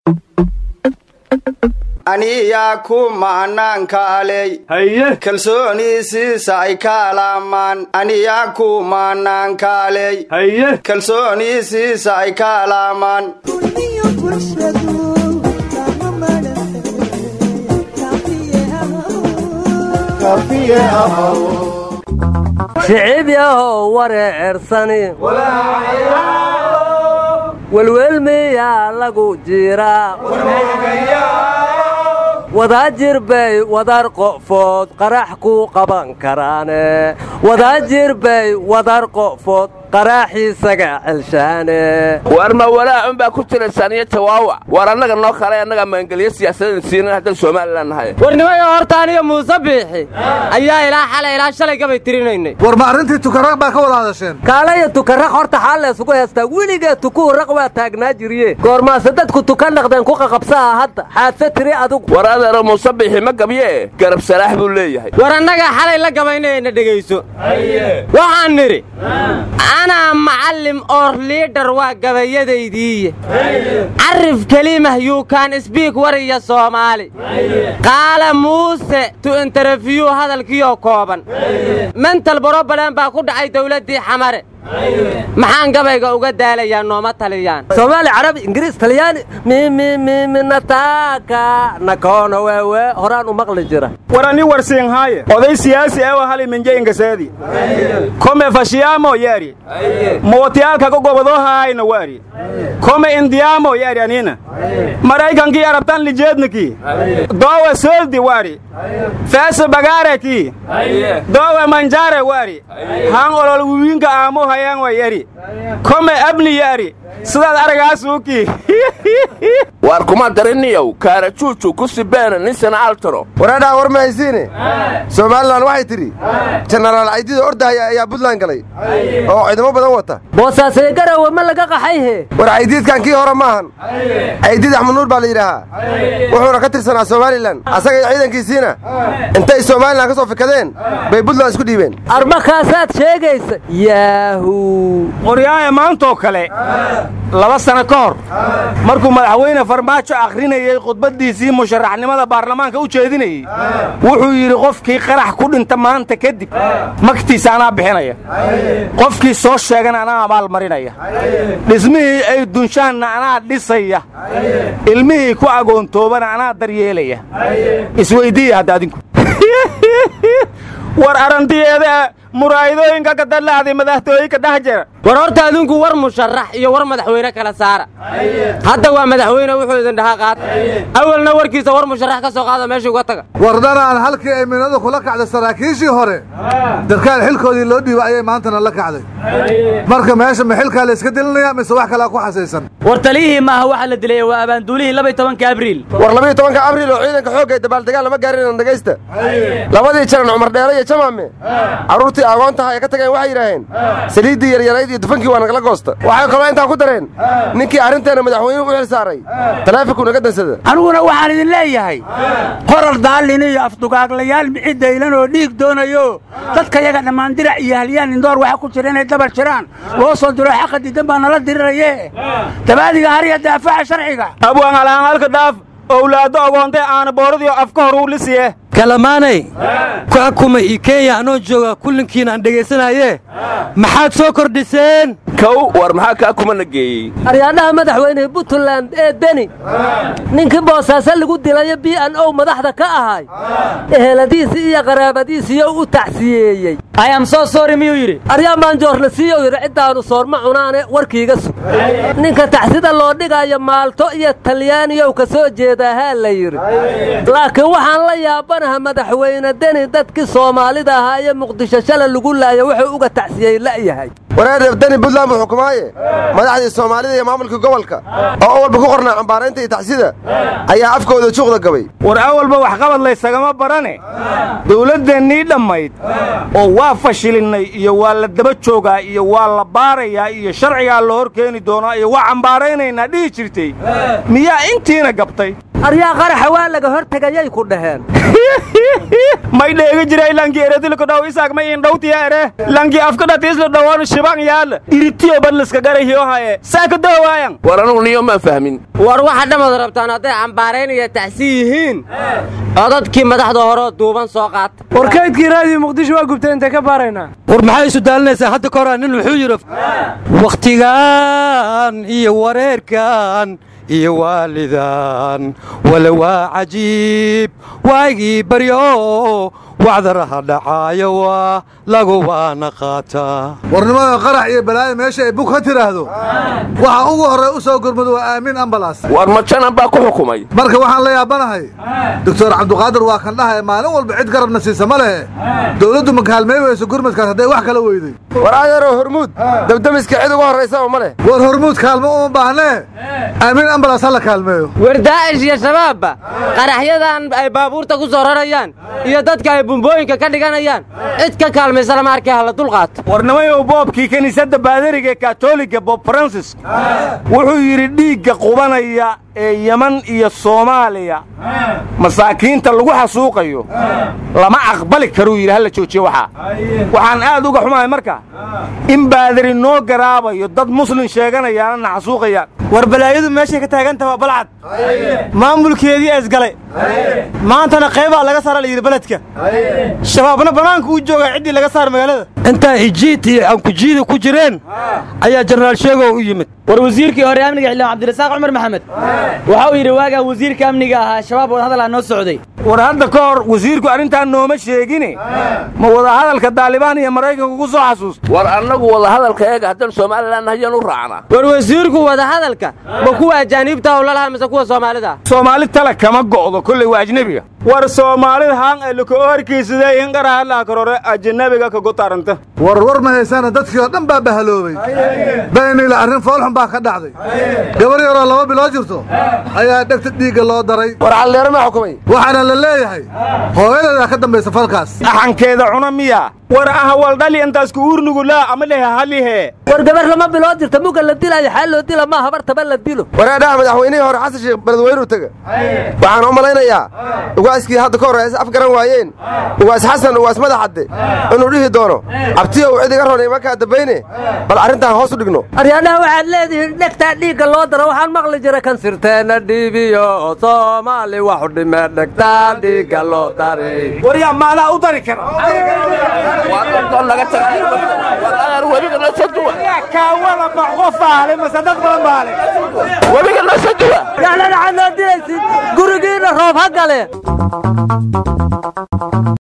aniyaa ku maanaankaaley haye kalsoonii siisay kaalaamaan aniyaa ku maanaankaaley haye kalsoonii siisay kaalaamaan shicib yahow wareersani welwelmiyaa lagu jiraa wadaajir bay wadar qo'food qarax ku qaban karaane wadaajir bay wadar qo'food qaraaxiisaga celshaane war ma walaac unbaa ku jira saniyo jawaawac war annaga noo kale annaga maangeliyo siyaasadaynu siinan haddaan somalilan nahay warnimayo horta aniga muuse biixi ayaa ilaa xalay ilaa shalay gabay tirinaynay war ma arrintii tukaraq baa ka wada hadasheen kaalaya tukaraq horta xaal laysugu heestaa weligee tukuhu raq waa taagnaa jiriye goormaase dadku tuka naqdeen ku qaqabsaha hadda xaadse tiri adugu war adeero muuse bixi ma gabyee garab salaax buu leeyahay war annagaa xalay la gabaynayna dhegayso waxaan nidhi anaa macallim oor liidhar waa gabayadaydiiye carif kelimah yuukaan sbiik wariya soomaali qaala muuse tu interefyuu hadalkiioo kooban mental brobalan baa ku dhacay dawladdii xamare maxaan gabayga uga daalayaa nooma taliyaan soomaali carabi ingiriis talyaani mimimiminataaka nakoona weewe horaan u maqli jira war ani warsiinhaaye oday siyaasi ewa hali minjeingaseedi kome fashiyaamo yaari mootiyaalkaga gobodoohaayna waari kome indiyaamo yaari anina maraykankii arabtan lijeedniki doowe sooldi waari feeso bagaareki doowe manjare waari haan olol wiwiinka aamo hayaan wa yari kome abni yaari sidaad aragaasuukii waar kuma dariniyow kaarajuuju ku sibeena ninsana altaro wareedhaa war mahaysiine somalilan waxay tidhi jenaraal caydida ordahaya ayaa buntland galay oo ciidamo badan wata boosaasee garowe ma laga qaxayhe war caydiidkan kii hore maahan caydiid axmed nuur baa la yidhaahaa wuxuuna ka tirsanaa somalilan asaga iyo ciidankiisiina intay somalilan ka soo fikadeen bay buntland isku dhiibeen armakaasaad sheegaysa yaahu qoryaaye maantoo kale laba sano ka hor markuu madaxweyne farmaajo akhrinayey khudbaddiisii musharaxnimada baarlamaanka u jeedinayey wuxuu yidhi qofkii qarax ku dhinta maanta kadib magtiisa anaa bixinaya qofkii soo sheegana anaa abaalmarinaya dhismihii ay dunshaanna anaa dhisaya ilmihii ku agoontoobana anaa daryeelaya isweyddiiya hadda adinku war arrantiyeeda muraayadooyinka ka dallacday madaxtooyinka dhex jira war horta adinku war musharax iyo war madaxweyne kala saara hadda waa madaxweyne wuxuu idin dhahaa qaata awalna warkiisa war musharax ka soo qaada meeshii uga taga wardanaan halkii ay minadu kula kacday saraakiishii hore darkaal xilkoodii loo dhiibay ayay maantana la kacday marka meesha ma xilkaa la iska dilinaya mise wax kalaa ku xasaysan war taliyihii maaha waxa la dilay waa abaanduulihii labaiy tobanka abriil war labayo tobanka abriil oo ciidanka xoogga ay dabaaldegaan lama gaarin dhegaysta labadii jaran cumar dheere iyo jamaame carruurtii agoontaha ay ka tageen waxay yidhaaheen saliiddii yaryarayd iyo dufankii waa nagala goosta waxay kaloo intaa ku dareen ninkii arrinteenna madaxweynuhu u xil saaray taleefonku naga dansada aniguna waxaan idin leeyahay qorar daallin iyo afdugaaglayaal mixi daylan oo dhiig doonayo dadka yaga dhammaan dirac iyo halyaan indoor waxa ku jira inay dabar jiraan loo soo diro xaqa diidan baa nala diriraye dabaadiga hariya daafaca sharciga abwaan alaanhalka dhaaf owlaaddo ogoontay aana booradiio afka hor uu lisiye kalamaanay ku xukuma io kenya anoo jooga kullinkiina aan dhegaysanaaye maxaad soo kordhiseen kow war maxaa kaa kumana geeyey aryaadhaha madaxweyne puntland ee deni ninkii boosaaso lagu dilayo b n o madaxda ka ahay eheladiisii iyo qaraabadiisiiyo u tacsiyeeyey ayam soo soori miyuu yidhi aryaa maanjoorla siiyow yidhi ciddaannu soorma cunaane warkiiga sug ninka taxsida loo dhigayo maalto iyo talyaaniyow ka soo jeedaahaa la yidhi laakiin waxaan la yaabanaha madaxweyne deni dadkii soomaalida ahaa iyo muqdisho shala lagu laayo wuxuu uga tacsiyey la'yahay wareer deni buntland buu xukumaaye madaxdii soomaalida iyo maamulkii gobolka oo walba ku qornaa cambaaraynta iyo tacsida ayaa afkooda juuqda gabay war awalba waxqabad laysagama barane dawladdeennii dhammayd oo waa fashilinay iyo waa la daba joogaa iyo waa la baarayaa iyo sharcigaa la hor keeni doonaa iyo waa cambaaraynaynaa dhihi jirtay miyaa intiina gabtay aryaa qaraxa waa laga hor tegayay ku dhaheen may dheegi jiray lanki eretilku dhow isaag may indhowtiya ere lanki afka dhatiisla dhowoon shibang yaal iritiyo badliska garahiyo haye saaka dahwaayan war anugu niyo maan fahmin war waxa dhamad rabtaan hadday cambaarayn iyo tacsi yihiin codadkii madaxda horeo duuban soo qaata war kaydkii raadiyo muqdisho waa gubtay intay ka baaraynaa war maxay isu daalinaysaa hadda ka horaa nin wuxuu yidhi wakhtigan iyo wareerkan iyo waalidan wala waa cajiib waagii baryo wacdaraha dhacaayo waa lagu waana qaataa warnimada qarax iyo balaayo meesha ay bug ka tidhaahdo waxa ugu horray u soo gurmado waa aamin ambalas war majanan baa ku xukumay marka waxaan la yaabanahay doctor cabduqaadir waa kan dhahaya maalin walba cid garabna siisa ma lehe dowladdu ma kaalmay weyso gurmadkaas hadday wax kala weyday war adeero hormuud dabdamiska cid uga horraysaba ma leh war hormuud kaalmo uma baahnee aamin ambalas ha la kaalmeeyo war daa'ish iyo shabaabba qaraxyadan ay baabuurta ku soo rarayaan iyo dadka ay bumbooyinka ka dhiganayaan cid ka kaalmaysa lama arkay hala dulqaato warnimayow boobkii kiniisadda baadariga ee katoliga bob francis wuxuu yidhi dhiigga qubanaya ee yeman iyo soomaaliya masaakiinta lagu xasuuqayo lama aqbali karuu yidhi halla joojiyo waxaa waxaan aad uga xumahay marka in baadari noo garaabayo dad muslin sheeganayaana na xasuuqayaan war balaayadu meeshay ka taagantaha waa balcad maamulkeedii esgalay maantana qaybaa laga saara layidhi beledka shabaabna bannaanka uu joogaa ciddii laga saar magaalada intaa ijiid iyo aankujiida ku jireen ayaa jenaraal sheegow u yimid war wasiirkii hore amniga xildhibaan cabdirasaaq cumar maxamed waxa uu yidhi waagaa wasiirka amniga ahaa shabaab wadahadalaa noo socday war hadda ka hor wasiirku arrintaan nooma sheegine ma wadahadalka daalibaan iyo maraykanku ku soo xasuusta war annagu wadahadalka eega haddaan somalilan hayaan u raacnaa war wasiirku wadahadalka ma kuwa ajaaniibta oo lalaha mise kuwa soomaalida soomaali tala kama go'do kolley waa ajnebiga war soomaalida haan ay lako horkiisadee in qarahalaa karore ajanabiga kagu taranta war war ma haysaana dadkii oo dhan baa bahaloobay baynila arrin foolxun baa ka dhacday gabar yaroo laba bilood jirto ayaa dhegta dhiigga loo daray war calleero maa xukumay waxaana la leeyahay hooyadeedaa ka dambaysa falkaas axankeeda cuna miya war aha waldhali intaasku uurnugulaa ama lehe halihe war gabar lama bilood jirta muga la dilaayo xaa loo dila maa habartaba la dilo wareedhaha madaxweynihii hore xasan sheekh beledweynuu tega waxaan u malaynayaa ugaaskii hadda ka hor ay af garan waayeen ugaas xasan ugaas madaxadde inuu dhihi doono cabtiyow cid iga ronay markaa dambayne bal arrintaan hoos u dhigno aryaadhaha waxaad leedihiin dhegtaa dhiigga loo daro waxaan maqli jira kan sirteenna dhiibiyo soomaali waxu dhimee dhegtaa dhiigga loo daray war yaa maadaa u dari kara webiga noo soo duwa kaawada ma qof aale mase dad badan baale webiga noo soo duwa yacnana waxaad noo dilaysid gurigiinna roob ha gale